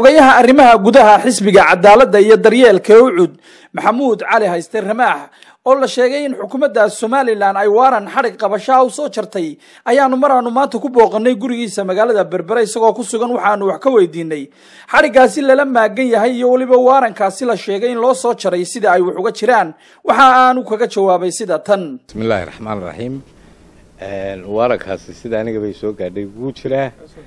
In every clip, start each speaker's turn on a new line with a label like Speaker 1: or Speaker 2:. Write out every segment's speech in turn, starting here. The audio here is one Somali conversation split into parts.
Speaker 1: xogayaha arrimaha gudaha xisbiga cadaaladda iyo daryeelka ucud maxamuud cali hayste ramaax oo la sheegay in xukuumadda somalilan ay waaran xadhig qabashaha u soo jartay ayaanu maraanu maanta ku booqanay gurigiisa magaalada berbere isagoo ku sugan waxaanu wax ka weydiinay xadhiggaasi lala maagan yahay iyo weliba waarankaasi la sheegay in loo soo jaray sida ay wax uga jiraan waxa aanu kaga jawaabay sida tan
Speaker 2: bismillaahi raxmaan raxiim waarankaasi sida aniga bay soo gaadhay wuu jiraa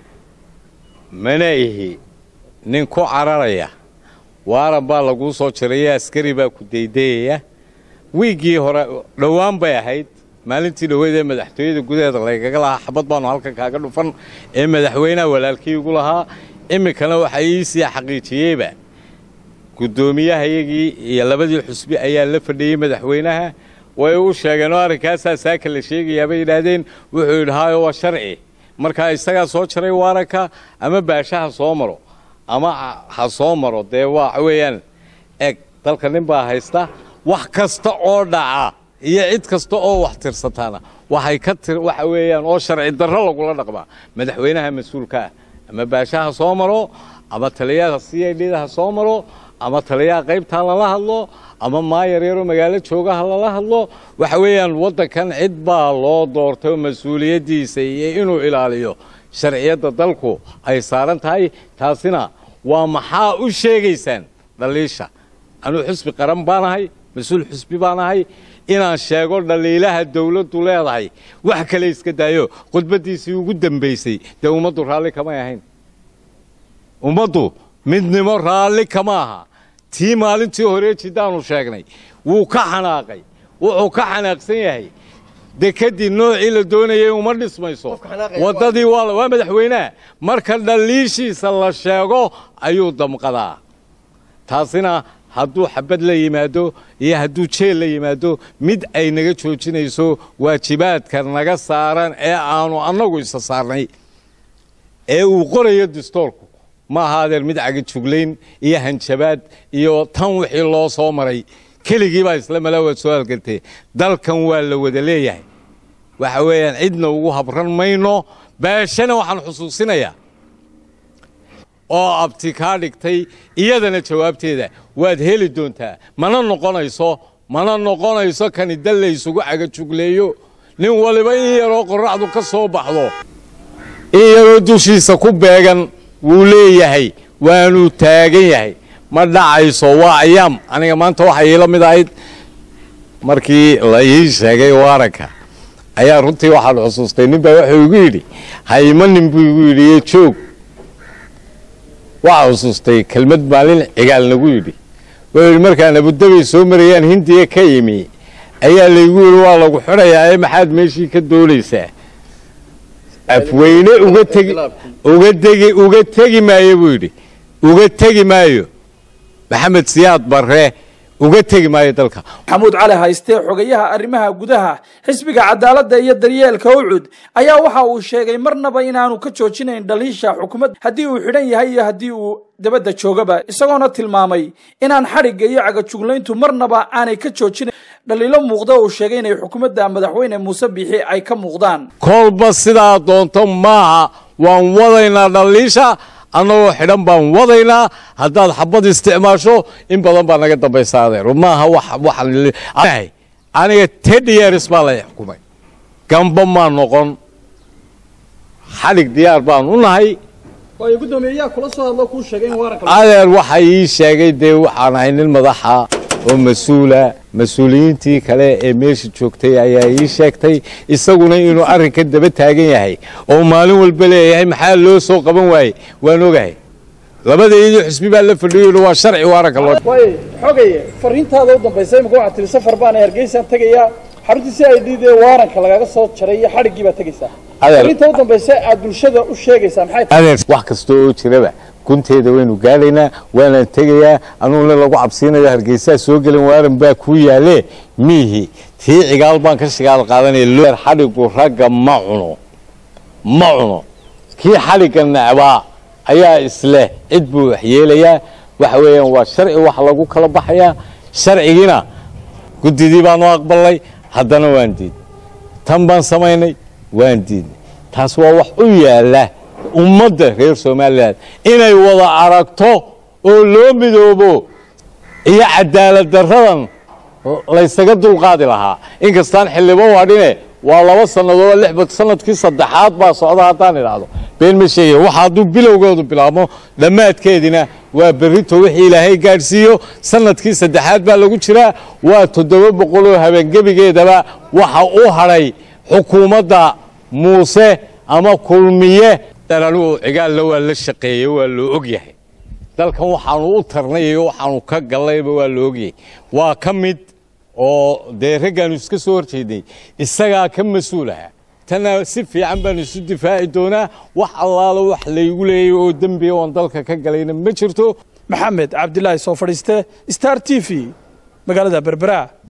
Speaker 2: mana ihi nin ku cararaya waaran baa laguu soo jiraya askari baa ku daydayaya wiiggii hore dhowaan bay ahayd maalintii dhoweyd ee madaxtooyada gudaheeda laygaga lahaa xabad baanu halkan kaaga dhufan ee madaxweynaha walaalkii igu lahaa iminkana waxa iisii xaqiijiyeyba guddoomiyahayagii iyo labadii xusbi ayaa la fadhiyey madaxweynaha way u sheegeen oo arrinkaasaa saaka la sheegayaa bay yidhaahdeen wuxuu yidhi haayo waa sharci markaa isagaa soo jaray waaranka ama baasha ha soo maro ama ha soo maro dee waxa weeyaan eg dalka nin baa haysta wax kasta oo dhaca iyo cid kasta oo wax tirsataana waxay ka tir waxa weeyaan oo sharci darro lagula dhaqmaa madaxweynaha mas-uulka ah ama baasha ha soo maro ama taliyaha c i d da ha soo maro ama taliyaha qaybtaa lala hadlo ama maayar yaroo magaalo joogaha lala hadlo waxa weeyaan waddankan cid baa loo doortay oo mas-uuliyaddiisa iyo inuu ilaaliyo sharciyadda dalku ay saaran tahay taasina waa maxaa u sheegaysaan dhaliisha anuu xusbi qaran baanahay mas-uul xusbi baanahay inaan sheego dhaliilaha dawladdu leedahay wax kale iska daayo khudbaddiisii ugu dambaysay dee ummaddu raalli kamay ahayn ummaddu midnimo raalli kama aha tii maalintii hore jiddaanu sheegnay wuu ka xanaaqay wuxuu ka xanaaqsan yahay dekadii noocii la doonayay uma dhismayso waddadii waa madaxweyneha marka dhaliishiisa la sheego ayuu damqadaa taasina hadduu xabad la yimaado iyo hadduu jeel la yimaado mid ay naga joojinayso waajibaadka naga saaran ee aanu annagu isa saarnay ee uu qorayo distoorku ma ahaadeen mid cagajuglayn iyo hanjabaad iyo tan wixii loo soo maray keligii baa isla malaawaad soo halgartay dalkan waa la wada leeyahay waxa weeyaan cidna ugu habran mayno baashana waxaan xusuusinayaa oo abti kaa dhigtay iyadana jawaabteeda waad heli doontaa mana noqonayso mana noqonayso kani dal laysugu cagajugleeyo nin waliba in yaroo qorraxdu ka soo baxdo in yaroo dushiisa ku beegan wuu leeyahay waanuu taagan yahay ma dhacayso waa ayaam aniga maanta waxay iila mid ahayd markii la ii sheegay waaranka ayaa runtii waxaan xusuustay nin baa wuxuu igu yidhi haymanin buu igu yidhi iyo joog waxaa xusuustay kelmad maalin cigaal nagu yidhi wuxuu yidhi markaan abudabay soo marayaan hindiya ka imi ayaa laygu yidhi waa lagu xidhayaa ee maxaad meeshii ka doonaysaa afweyne uga tegi uga tegi uga tegi maayo buu yidhi uga tegi maayo maxamed siyaad barre uga tegi maayo dalka
Speaker 1: maxamuud cali hayste xogayaha arrimaha gudaha xisbiga cadaaladda iyo daryeelka ucud ayaa waxa uu sheegay marnaba inaanu ka joojinayn dhaliisha xukuumadda haddii uu xidhan yahay iyo haddii uu dabadda joogaba isagoona tilmaamay inaan xadhigga iyo cagajuglayntu marnaba aanay ka joojinayn dhaliilo muuqda uu sheegay inay xukuumadda madaxweyne muuse biixi ay ka muuqdaan
Speaker 2: kolba sidaa doonto maaha waan wadaynaa dhaliisha annagoo xidhan baan wadaynaa haddaad xabad isticmaasho in badan baa naga dambaysa adeer maaha waxaan aniga ten years baa la xukumay gamba maa noqon xadhig diyaar baan u nahay adeer waxa ii sheegay dee waxaan ahay nin madaxa oo mas-uula mas-uuliyiintii kale ee meesha joogtay ayaa ii sheegtay isaguna inuu arrinkan daba taagan yahay oo maalin walba leeyahay maxaa loo soo qaban waayey waan ogahay labadaydii xusbi baa la fadhiyo waa sharci waaranka loo
Speaker 1: xogaye fariintaada u dambaysa imika waxaad tiri safar baan hargeysaan tegayaa xaruntii si ay dhidee waaranka lagaga soo jaray iyo xadhiggii baad tegaysaa fariinta u dambaysa aad bulshada u sheegaysaa maxay
Speaker 2: adeer wax kasta oo jiraba gunteeda waynu gaadhaynaa waanaan tegayaa anuuna lagu cabsiinayo hargeysaa soo gelin waaran baa kuu yaalee miihi tii cigaal baan ka shigaal qaadanaya xadhigu ragga ma cuno ma cuno kii xadhigga necbaa ayaa isleh cid buu waxyeelayaa waxa weeyaan waa sharci wax lagu kala baxayaa sharcigiina guddidii baanu aqbalnay haddana waan diidnay tan baan samaynay waan diidnay taas waa wax u yaalla ummadda reer somalilan inay wada aragto oo loo midoobo iyo cadaalad daradan laysaga dulqaadi lahaa inkastaan xildhibo wadhine waa laba sannadood lix sanadkii saddexaad baa socda haddaan idhaahdo been ma sheegaya waxa hadduu bilowgoodu bilaabmo dhammaadkeedina waa berrito wixii ilaahay gaadhsiiyo sanadkii saddexaad baa lagu jiraa waa toddoba boqoloo habeengebigeedaba waxa u hadhay xukuumadda muuse ama kulmiye anigu cigaalna waa la shaqeeyey waa loo og yahay dalkan waxaanu u tarnayayo waxaanu ka gallayba waa la ogyahay waa ka mid oo dee raggaanu iska soo horjeednay isagaa ka mas-uulaha tanna si fiican baanu isu difaaci doonaa wax allaalo wax laygu leeyay oo dembiya oon dalka ka galayna ma jirto
Speaker 1: maxamed cabdilaahi soo fadhiiste star t v magaalada berbera